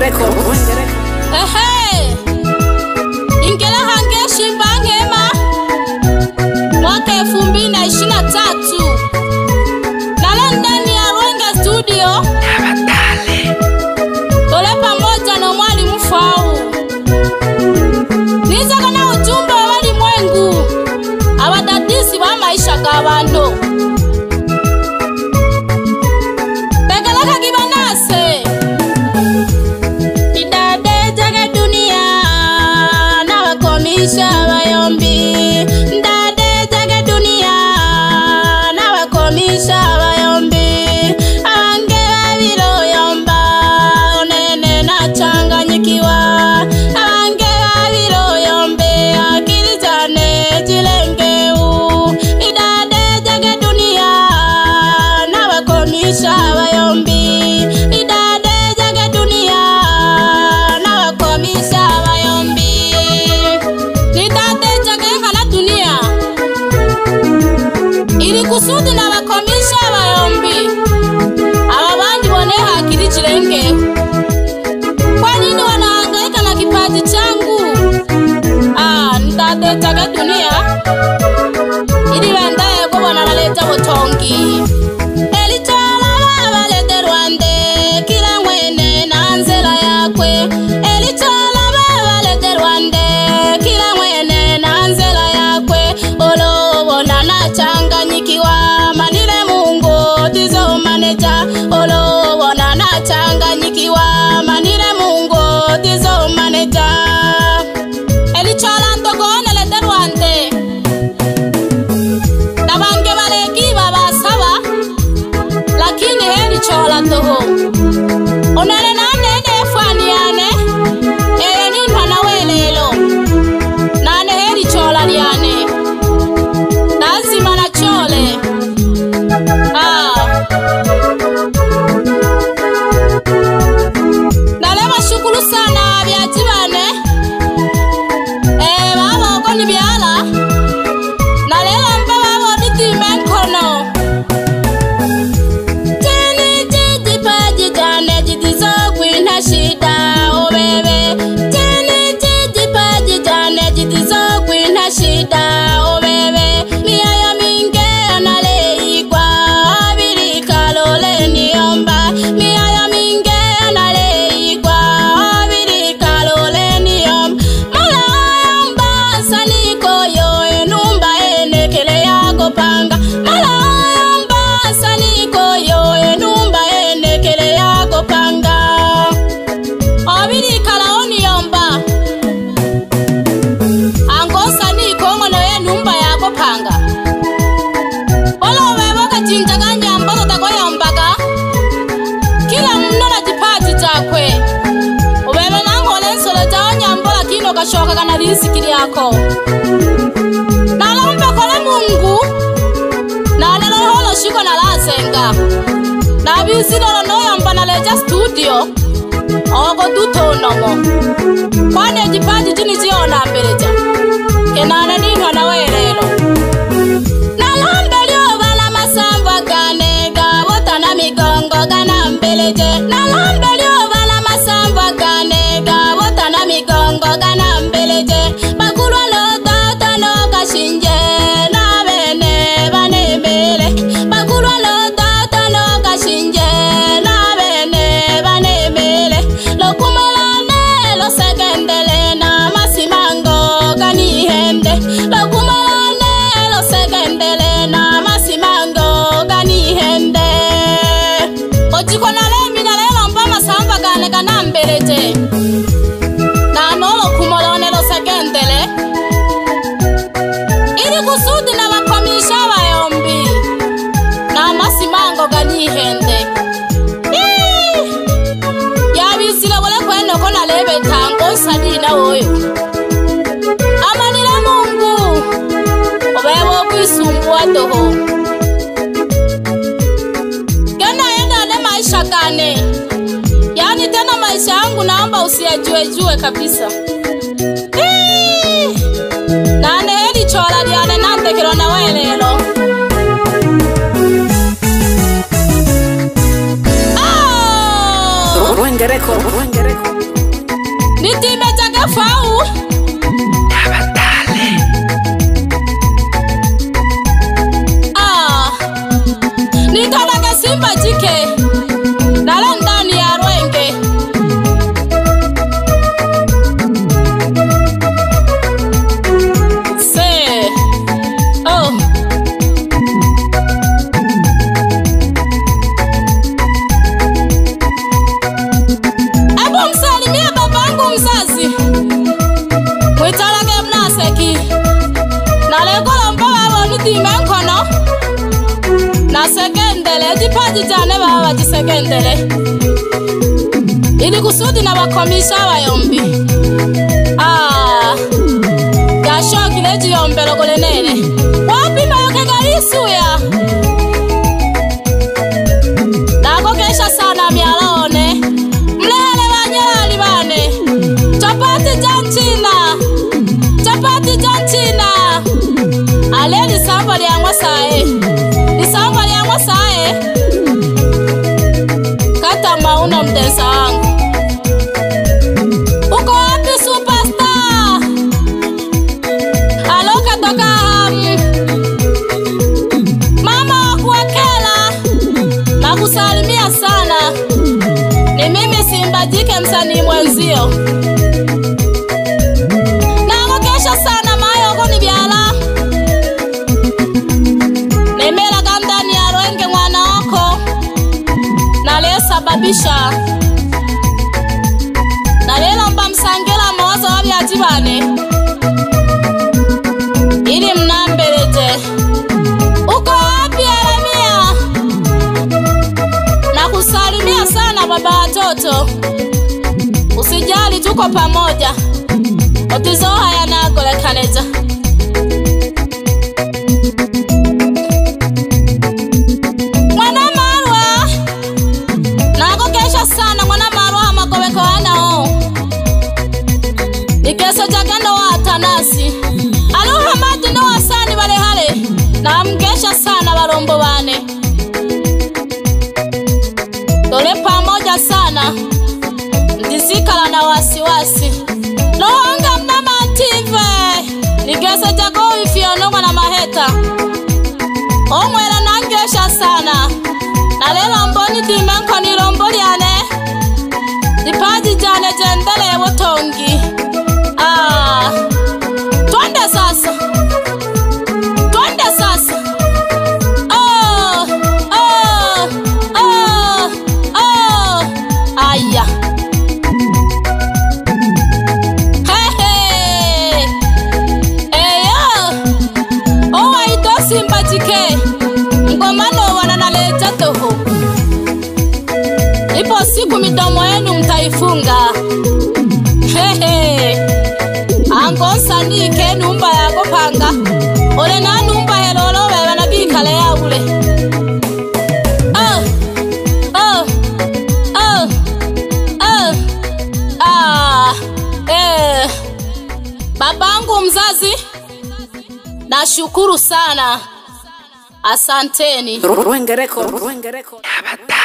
Ehe, ingela hangeshi mbangema mwaka elfu mbili na ishirini na tatu nalo ndani ya Rwenga studio tole pamoja na mwalimu Fau nizaga na ujumbe wa walimwengu abadadisi ba maisha ga bantu tegeleka kibanase idade jage dunia nawakomisha bayombi ndade jage dunia nawakomisha bayombi abange babiroyomba onene nachanganyikiwa abange babiroyombe akili jane jilengeu idade jage dunia nawakomisha bayombi idade jage dunia nawakomisha bayombi nidade jage nkana dunia ili kusudi nawakomisha bayombi aba bandi bone hakiri chilengeu kwa nini wanahangaika na kipaji changu ah, nidade jage dunia ili bandaye ko banaleta butongi elitwala babalete rwande kila mwene na nzela yakwe elitwala babalete rwande kila mwene na nzela yakwe olobona nachanganyikiwa manile mungu tizo maneja olobona nachanganyikiwa manile mungu tizo maneja elitwala ntogonelete rwande nabange baleki babasaba lakini heri chola toho onele nanene efwaniane eye nintwana welelo nane heri chola lyane lazima na chole ah. nale bashukulu sana byaji bane eh, baboko ni byala nalela mpe baboditimbe nkono Tini jijipaji jane jitizogwina shida obebe Tini jijipaji jane jitizogwina shida obebe Miayo minge analeigwa abiri kalole niomba Miayo minge analeigwa abiri kalole niomba Mala yomba saniko yo enumba enekele yako panga Mala yomba saniko yo enumba enekele yako panga Abiri kalaoni yomba Angosa niko ngono enumba yako panga Olo wewe kachinjaga nyamboto tako yombaga Kila mno na jipaji chakwe Ubebe nangole nsolo jao nyambola kino kashoka kana riziki lyako nalomba kola mungu nalelolholo shiko nalasenga nabisilolo noyomba naleja studio oko dutonomo kwane jipaji jini jiona mbeleja kenane ninhwa nawelelo nalambe lyobala masamva gane gabotana migongo gana mbeleje nalambe lyobala masamva gane gabotana migongo gana mbeleje bakulwa lodota nokashinje nabene banemele bakulwa lodota nokashinje nabene banemele lokumalane losekendele na masimango ganihende lokumalane losekendele na masimango ganihende ojiko nalemi nalelomba masamba gane ganambeleje nanolokumolone losekendele ili kusudi nabakomisha bayombi namasimango ganihende Ii! yabisile bole kwenoko nalebetango nsalina woyo amanile mungu obeba okwisumbuwa toho genayendane maisha gane yani tena maisha yangu naomba usiyajuejue kabisa Ii! nane heli chola lyane nantekelo nawe lelo Rwenge Record. Rwenge Record. fau Ah, nikalaga simba jike nalo ndani ya rwenge se oh. Ebu msalimie babangu mzazi mwitalage mnaseki nalekola mboba bonitime nkono nasekendele jipaji jane baba bajisekendele ili kusudi na bakomisha abayombi Ah, yashokile jiyombelo golenene wapimayokegaliisuya nakokesha sana myalaone mlele banyelali bane chapati ja nchina chapati ja nchina ale lisamba lyang'wa saye lisamba lyang'wa saye kata mauno mdensa wangu uko wapi superstar alo katoka hamu mama wa kuwekela nakusalimia sana ni mimi simba jike msanii mwenzio nakokesha sana mayoko ni byala nemelaga ndani ya rwenge mwana wako nalesababisha nalelomba msangela mawazo wa byaji bane ili mnambeleje uko wapi Yeremia? Nakusalimia sana baba watoto, usijali, tuko pamoja. otizo haya nagolekaneja mwana marwa nagokesha sana mwana marwa amagobeko anao igeso jagendo wa atanasi aluhamadi no wasani balehale namgesha sana barombo bane dole pamoja sana ndizikala na wasiwasi lohanga mna mative nigeso jago ifyonongwa na maheta omwela nangesha sana nalela mboni dimenko ni lombo lyane dipaji jane jendele butongi ah. twende sasa twende sasa oh, oh, oh, oh. aya Hehe. eyo owaito simba jike ngomano wananaleta toho ipo siku midomo yenu mtaifunga Hehe. angonsanike numba yako panga ole na numba helolo beba na bikale yaule oh, oh, oh, oh. Ah, eh. babangu mzazi nashukuru sana asanteni Rwenge Record. Rwenge Record.